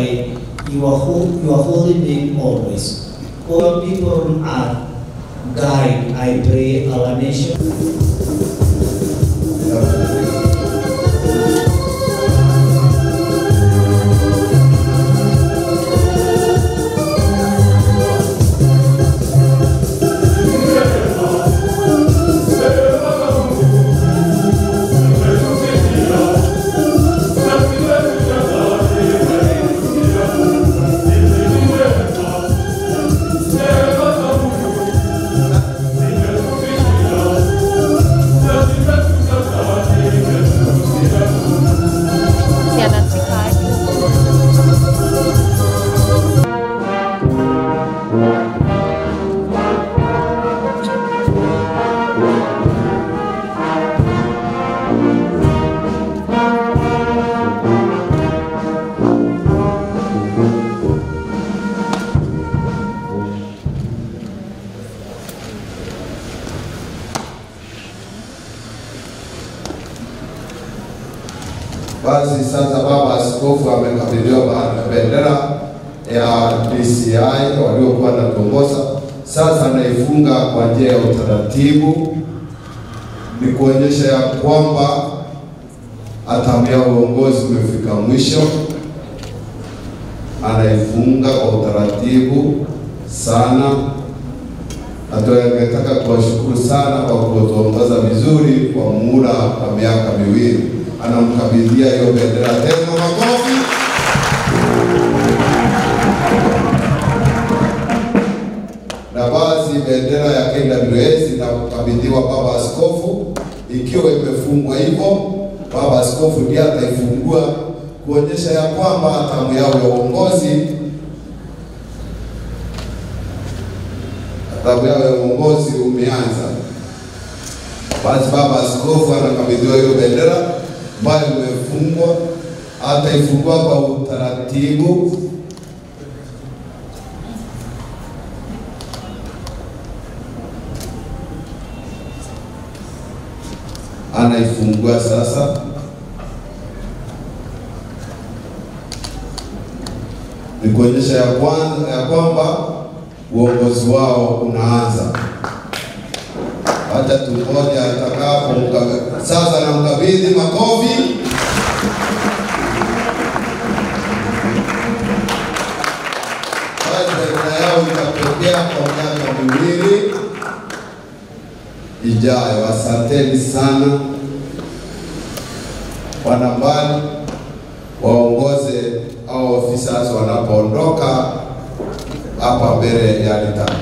by your, ho- your holy name always. All people on earth, guide, I pray, our nation. Basi sasa baba askofu amekabidhiwa ba- bendera ya DCI waliokuwa natuongoza. Sasa anaifunga kwa njia ya utaratibu, ni kuonyesha ya kwamba hatamu ya uongozi umefika mwisho. Anaifunga kwa utaratibu sana. Nataka kuwashukuru sana kwa kutuongoza vizuri kwa muda wa miaka miwili. Anamkabidhia hiyo bendera tena, makofi. Na basi bendera ya KWS inakabidhiwa baba askofu, ikiwa imefungwa hivyo, baba askofu ndiye ataifungua kuonyesha ya kwamba hatamu yao ya uongozi hatamu yao ya uongozi umeanza. Basi baba askofu anakabidhiwa hiyo bendera ambayo imefungwa, ataifungua kwa utaratibu. Anaifungua sasa. Ni kuonyesha ya kwanza ya kwamba uongozi wao unaanza. Wacha tungoja atakapo mkabe- sasa, namkabidhi makofi. Basi bendera yao itapokea kwa miaka miwili ijayo. Asanteni sana wanambali, waongoze au officers wanapoondoka hapa mbele ya alitari.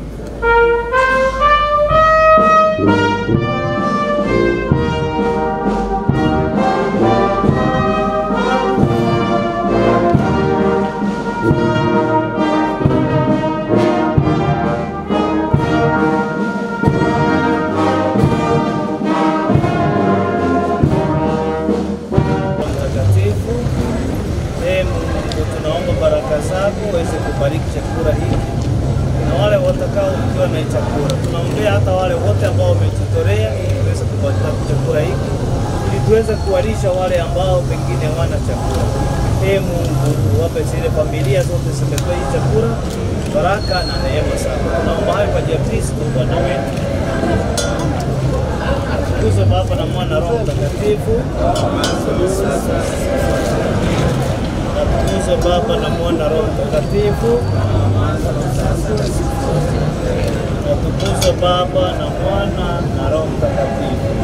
Mtakatifu, ee Mungu, tunaomba baraka zako uweze kubariki chakula hiki na wale watakao kukiwa na chakula. Tunaombea hata wale wote ambao wamejitolea ili tuweze kupata chakula hiki ili tuweze kuwalisha wale ambao pengine wana chakula. Ee Mungu, wape zile familia zote zimetoa hii chakula baraka na neema zako. Tunaomba hayo kwa njia ya Kristo Bwana wetu. Tukuzwe Baba na Mwana na Roho Mtakatifu. Natukuzwe Baba na Mwana na Roho Mtakatifu. Natukuzwe Baba na Mwana na Roho Mtakatifu.